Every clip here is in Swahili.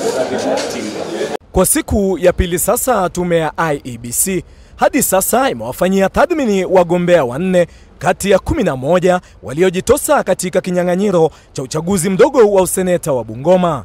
Kwa siku ya pili sasa, tume ya IEBC hadi sasa imewafanyia tathmini wagombea wanne kati ya 11 waliojitosa katika kinyang'anyiro cha uchaguzi mdogo wa useneta wa Bungoma.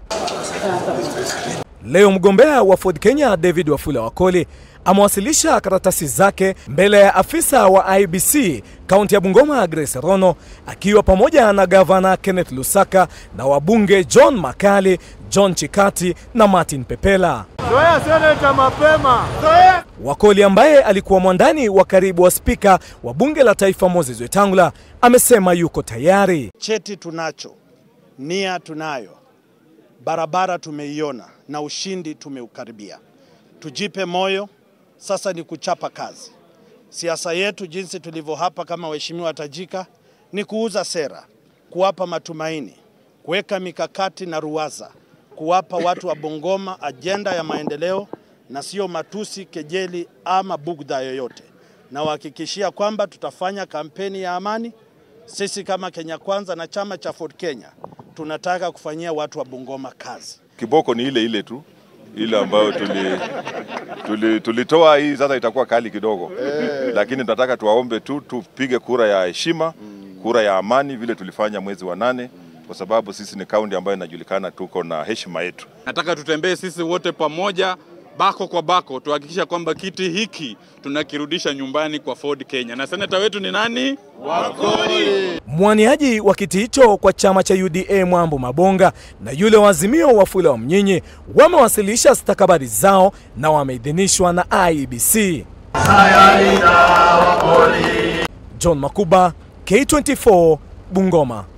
Leo mgombea wa Ford Kenya David Wafula Wakoli amewasilisha karatasi zake mbele ya afisa wa IBC kaunti ya Bungoma Grace Rono akiwa pamoja na gavana Kenneth Lusaka na wabunge John Makali, John Chikati na Martin Pepela. Zoea seneta mapema. Wakoli ambaye alikuwa mwandani wa karibu wa spika wa bunge la taifa Moses Wetangula amesema yuko tayari. Cheti tunacho, nia tunayo, barabara tumeiona na ushindi tumeukaribia. Tujipe moyo, sasa ni kuchapa kazi. Siasa yetu jinsi tulivyo hapa kama waheshimiwa tajika ni kuuza sera, kuwapa matumaini, kuweka mikakati na ruwaza, kuwapa watu wa Bungoma ajenda ya maendeleo na sio matusi, kejeli ama bugdha yoyote. Na wahakikishia kwamba tutafanya kampeni ya amani. Sisi kama Kenya Kwanza na chama cha Ford Kenya tunataka kufanyia watu wa Bungoma kazi. Kiboko ni ile ile tu ile ambayo tuli, tuli, tulitoa hii sasa itakuwa kali kidogo eh, lakini tunataka tuwaombe tu tupige kura ya heshima, kura ya amani vile tulifanya mwezi wa nane, kwa sababu sisi ni kaunti ambayo inajulikana tuko na heshima yetu. Nataka tutembee sisi wote pamoja bako kwa bako tuhakikisha kwamba kiti hiki tunakirudisha nyumbani kwa Ford Kenya. Na seneta wetu ni nani? Wakoli. Mwaniaji wa kiti hicho kwa chama cha UDA Mwambo Mabonga na yule wa Azimio Wafula wa Mnyinyi wamewasilisha stakabadhi zao na wameidhinishwa na IEBC. John Makuba, K24, Bungoma.